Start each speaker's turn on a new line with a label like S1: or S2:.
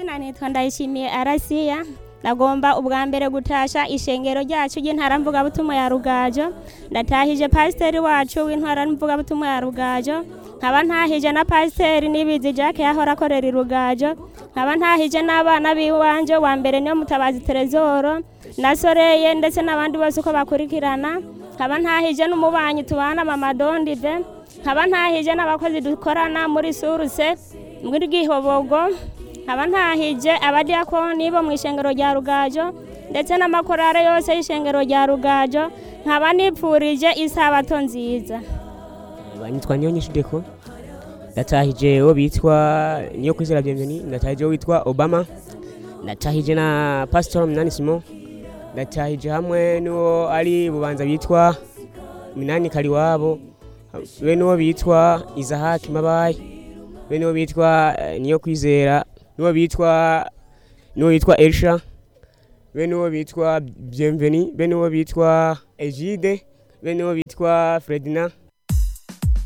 S1: izina nitwa ndayishimiye arasiya ndagomba ubwa mbere gutasha ishengero ryacu ry'intara mvugabutumwa ya rugajo ndatahije pasiteri wacu w'intara mvugabutumwa ya rugajo nkaba ntahije na pasiteri n'ibizi jacques yahora akorera i rugajo nkaba ntahije n'abana b'iwanje wa mbere niyo mutabazi terezoro na soreye ndetse n'abandi bose uko bakurikirana nkaba ntahije n'umubanyi tubana mama dondive nkaba ntahije n'abakozi dukorana muri suruse muri gihobogo nkaba ntahije abadiyakoni bo mu ishengero rya rugajo ndetse n'amakorare yose y'ishengero rya rugajo nkaba nipfurije isabato nziza
S2: banyitwa niyo nyinshi deko ndatahije uwo bitwa niyo kwizera bienveni ndatahije uwo witwa obama ndatahije na pasitori minani simo ndatahije hamwe n'uwo ari bubanza bitwa minani kariwabo be n'uwo bitwa izahaki mabayi be n'uwo bitwa eh, niyo kwizera n'uwo bitwa n'uwo bitwa elisha be n'uwo bitwa bienveni be n'uwo bitwa egide be n'uwo bitwa fredina